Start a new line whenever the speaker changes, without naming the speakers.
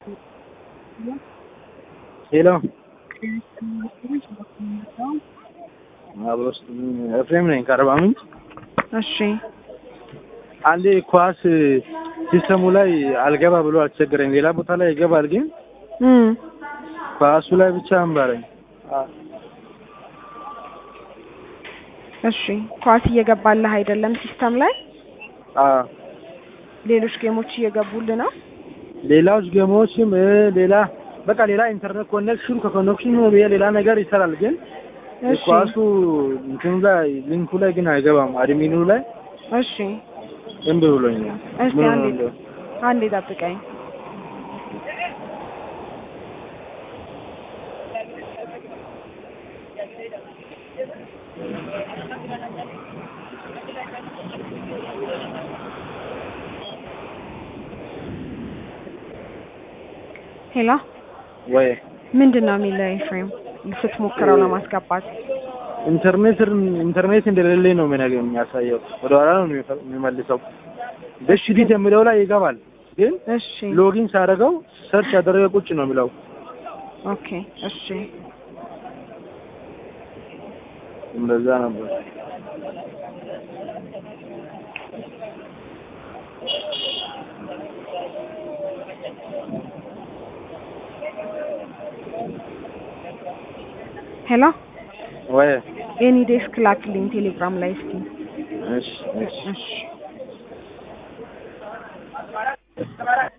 ሄሎ አብሮስ ኤፍሬም ነኝ ከአርባ ምንጭ።
እሺ
አንዴ ኳስ ሲስተሙ ላይ አልገባ ብሎ አስቸገረኝ። ሌላ ቦታ ላይ ይገባል፣ ግን
እም
ኳሱ ላይ ብቻ አንባረኝ።
እሺ ኳስ እየገባልህ አይደለም ሲስተም ላይ
አዎ
ሌሎች ጌሞች እየገቡልህ ነው?
ሌላዎች ጌሞችም እ ሌላ በቃ ሌላ ኢንተርኔት ኮኔክሽን ከኮኔክሽኑ ብዬ ሌላ ነገር ይሰራል፣ ግን
እሺ
ኳሱ እንትኑ ላይ ሊንኩ ላይ ግን አይገባም። አድሚኑ ላይ
እሺ
እምቢ ብሎኛል።
እስቲ
ምን
አንዴ
ሆነ?
አንዴ ጠብቀኝ። ሄሎ
ወይ
ምንድን ነው የሚለው ኤፍሬም ስትሞክረው ለማስገባት?
ኢንተርኔት ኢንተርኔት እንደሌለኝ ነው የሚነገ የሚያሳየው። ወደ ኋላ ነው የሚፈ- የሚመልሰው። በሽዲት የሚለው ላይ ይገባል፣ ግን
እሺ
ሎጊን ሳደርገው ሰርች ያደረገ ቁጭ ነው የሚለው።
ኦኬ እሺ
እንደዛ ነበር።
ሄሎ
ወይ
ኤኒ ዴስክ ላክልኝ ቴሌግራም ላይ እስኪ
እሺ እሺ
እሺ